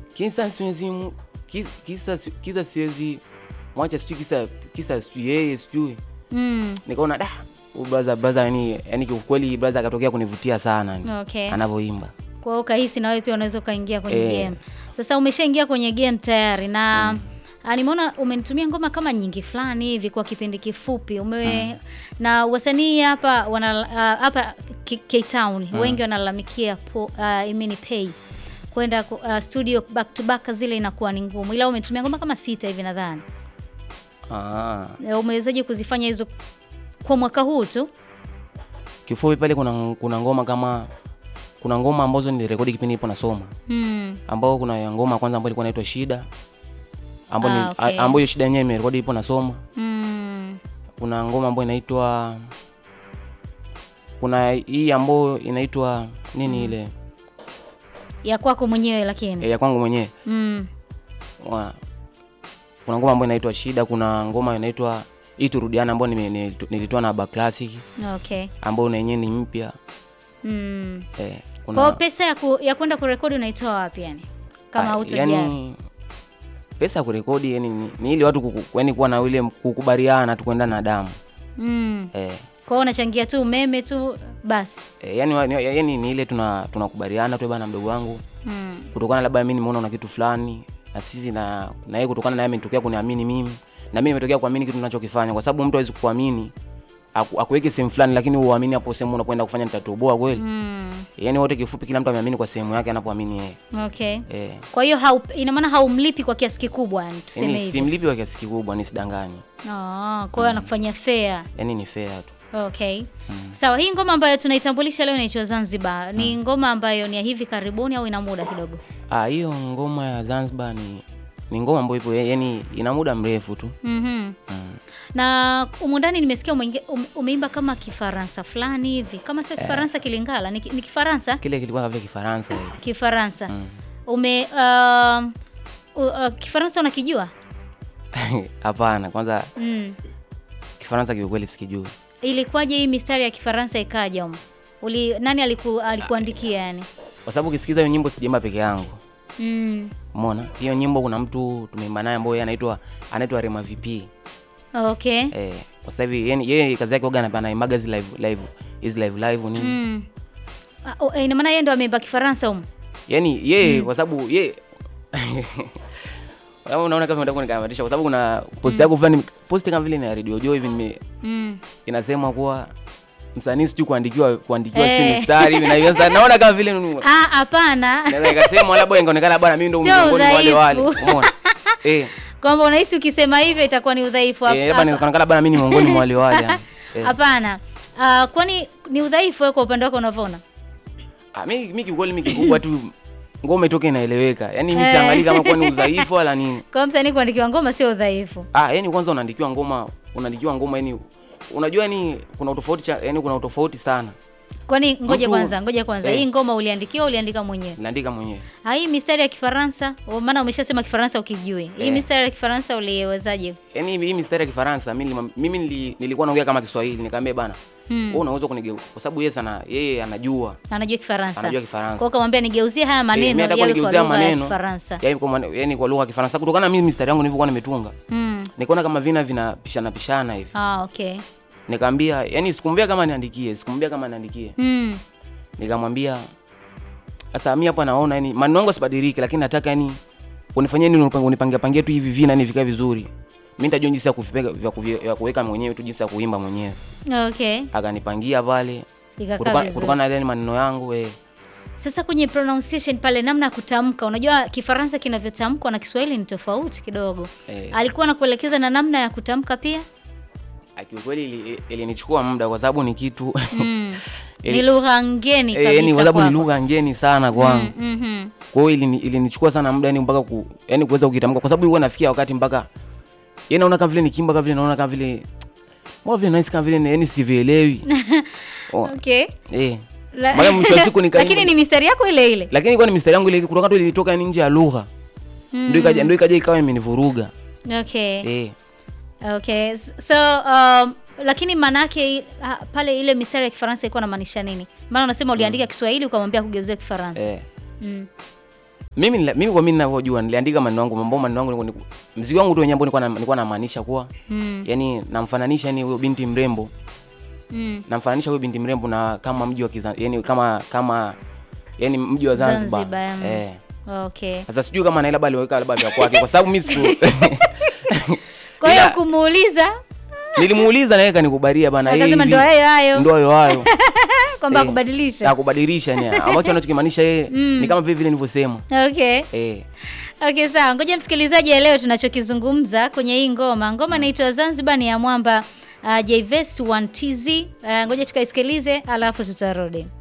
kisa siwezi mu- ki- kisa si- kisa siwezi mwacha sijui kisa kisa sijui yeye sijui Mm. nikaona da huyu brother brother yani yani kiukweli brother akatokea kunivutia sana yani, Okay. anavyoimba Kwa hiyo ukahisi na wewe pia unaweza ukaingia kwenye Eh. game. Sasa umeshaingia kwenye game tayari na ah, nimeona umenitumia ngoma kama nyingi fulani hivi kwa kipindi kifupi ume na wasanii hapa wana ah, hapa K- K Town wengi wanalalamikia po- ah, I mean pay kwenda ku- ah, studio back to back zile inakuwa ni ngumu, ila umetumia ngoma kama sita hivi nadhani. ah. Eh, Umewezaje kuzifanya hizo kwa mwaka huu tu? kifupi pale kuna kuna ngoma kama kuna ngoma ambazo nilirekodi kipindi nipo nasoma Hmm. ambao kuna ya ngoma ya kwanza ambayo ilikuwa inaitwa shida ambayo Ah, ni- okay. a- ambayo hiyo shida yenyewe nimerekodi ipo nasoma Hmm. kuna ngoma ambayo inaitwa kuna hii ambayo inaitwa nini ile Ya kwako mwenyewe lakini. e, ya kwangu mwenyewe Hmm. Wa- kuna ngoma ambayo inaitwa shida kuna ngoma inaitwa hii turudiana ambayo nime- nilitu- nilitoa na Aba Classic Okay. ambayo na yenyewe ni mpya Mm. eh, Kwa hiyo kuna pesa ya, ku, ya kwenda kurekodi unaitoa wapi yani? Kama ah, hautojali. yani, pesa ya kurekodi yani ni, ni ili watu kuku- yani kuwa na ile kukubaliana tu kwenda na damu Mm. eh, Kwa hiyo unachangia tu umeme tu basi. eh, yani, wa- ni- yani ni ile tuna tunakubaliana tu bana mdogo wangu Mm. kutokana labda mimi nimeona una kitu fulani na sisi na na yeye kutokana na yeye ametokea kuniamini mimi na mimi nimetokea kuamini kitu ninachokifanya kwa sababu mtu hawezi kuamini aku- akuweke sehemu fulani lakini uamini hapo sehemu unapoenda kufanya nitatoboa kweli Mm. yani wote kifupi kila mtu ameamini kwa sehemu yake anapoamini yeye Okay. eh Kwa hiyo hau, ina maana haumlipi kwa kiasi kikubwa yani tuseme yani hivyo. simlipi kwa kiasi kikubwa nisidanganye Ah, kwa hiyo anakufanyia fair. yani ni fair tu Okay. Sawa, hii ngoma ambayo tunaitambulisha leo inaitwa Zanzibar. Ni ngoma ambayo ni ya hivi karibuni au ina muda kidogo? ah hiyo ngoma ya Zanzibar ni ni ngoma ambayo ipo yani ina muda mrefu tu Mhm. mm. Na humu ndani nimesikia umeingia- ume, umeimba kama Kifaransa fulani hivi. Kama sio Kifaransa Kilingala, ni, ki- ni Kifaransa? kile kilikuwa vile Kifaransa hivi Kifaransa. Mm. Ume uh, uh, Kifaransa unakijua? hapana kwanza Mm. Kifaransa kiukweli sikijui Ilikuwaje hii mistari ya Kifaransa ikaja humu? Uli nani aliku, alikuandikia yani? kwa sababu ukisikiza hiyo nyimbo sijaimba peke yangu Mm. Umeona? Hiyo nyimbo kuna mtu tumeimba naye ambaye anaitwa anaitwa Rema VP. Okay. Eh, kwa sasa hivi yani yeye kazi yake oga anaimaga hizi live live hizi live live nini. Mm. Ah, oh, eh, ina maana yeye ndo ameimba Kifaransa humu? Yaani yeye kwa sababu yeye Wewe unaona kama unataka kunikamatisha kwa sababu kuna post yako fulani post kama vile ni ya Radio Joy hivi nime Mm. inasema kuwa msanii sijui kuandikiwa kuandikiwa Eh. si mstari hivi na hiyo sasa naona kama vile ni- Ah, hapana. naweza ikasema labda ingeonekana bwana mimi ndo Sio miongoni mwa wale wale. udhaifu. Umeona? Eh. Kwamba unahisi ukisema hivyo itakuwa ni udhaifu hap- Eh, labda hapa- inaonekana bwana mimi ni miongoni mwa wale wale. yani. Eh. Hapana. Ah, kwani ni udhaifu wewe kwa upande wako unavyoona? Ah, mi mi kiukweli mi kikubwa tu ngoma itoke inaeleweka. Yaani mi Eh. siangalii kama kuwa ni udhaifu wala nini. Kwa msanii kuandikiwa ngoma sio udhaifu. Ah, yani kwanza unaandikiwa ngoma, unaandikiwa ngoma yani unajua yani kuna utofauti cha yani kuna utofauti sana. Kwani ngoja Mtu- kwanza, ngoja kwanza. Eh. Hii ngoma uliandikiwa uliandika mwenyewe? Naandika mwenyewe. Ah, hii mistari ya Kifaransa, oh, maana umeshasema Kifaransa ukijui. Hii Eh. mistari ya Kifaransa uliwezaje? Yaani hii mistari ya Kifaransa mimi nilimwam- mimi nili, nilikuwa naongea kama Kiswahili nikamwambia bana, Hmm. wewe unaweza kunigeu kwa sababu yeye sana yeye anajua. Anajua Kifaransa. Anajua Kwa Kifaransa. hiyo kamwambia nigeuzie haya Eh, mimi maneno nataka yawe kwa kunigeuzia lugha ya maneno. Kifaransa. Yaani kwa mane- yaani kwa lugha ya Kifaransa kutokana na mimi mistari yangu nilivyokuwa nimetunga. Mm. Nikaona kama vina vinapishana pishana hivi. Ah, okay. Nikamwambia, yani sikumwambia kama niandikie, sikumwambia kama niandikie. Mm. nikamwambia sasa mimi hapa naona yani maneno yangu asibadilike lakini nataka yani unifanyie nini unipange unipangia pangia tu hivi vina ni vikae vizuri mimi nitajua jinsi ya kuvipega vya kuvi- vya kuweka mwenyewe tu jinsi ya kuimba mwenyewe Okay. akanipangia pale Ikakaa kutokana vizuri. kutokana na yale maneno yangu eh Sasa kwenye pronunciation pale, namna ya kutamka, unajua Kifaransa kinavyotamkwa na Kiswahili ni tofauti kidogo. Eh. Alikuwa anakuelekeza na namna ya kutamka pia. kiukweli ili- ilinichukua muda kwa sababu ni kitu Mm. Ili- ni lugha ngeni eh, kabisa yani kwa sababu ni kwako. lugha ngeni sana kwangu Mm, mhm. kwa hiyo ilini- ilinichukua sana muda yani mpaka ku, yani kuweza kukitamka kwa sababu ilikuwa nafikia wakati mpaka yani naona kama vile nikimba kama vile naona kama vile mbona vile nice kama vile yani sivielewi oh, Okay. eh La- Maana mwisho wa siku nika- Lakini ni mistari yako ile ile. lakini ilikuwa ni mistari yangu ile kutoka tu ilitoka yani nje ya lugha ndio ikaja ndio ikaja ikawa imenivuruga Okay. eh Okay. S- So um, lakini manake i- ha, pale ile mistari ya Kifaransa ilikuwa inamaanisha nini? Maana unasema uliandika Kiswahili ukamwambia kugeuzia Kifaransa. eh Mm. mimi nila- mimi kwa mimi ninavyojua niliandika maneno yangu mambo maneno yangu nilikuwa- mziki wangu tu wenyewe ambao nilikuwa na- nilikuwa namaanisha kuwa Mm. yani namfananisha yani huyo binti mrembo Mm. namfananisha huyo binti mrembo na kama mji wa Kiza, yani kama kama yani mji wa Zanzibar, Zanzibar, mm. eh Okay. sasa sijui kama naye labda aliweka labda vya kwake kwa sababu mimi siku Kwa hiyo Ila- kumuuliza nilimuuliza naye kanikubalia bana yeye akasema hivi- ndo hayo hayo ndo hayo hayo kwamba eh, kubadilisha. ya kubadilisha ni ambacho anachokimaanisha yeye ni kama vile vile nilivyosema Okay. eh Okay, sawa. Ngoja msikilizaji aelewe tunachokizungumza kwenye hii ngoma. Ngoma inaitwa Zanzibar ni ya mwamba uh, Jayves 1TZ. Uh, ngoja tukaisikilize alafu tutarudi.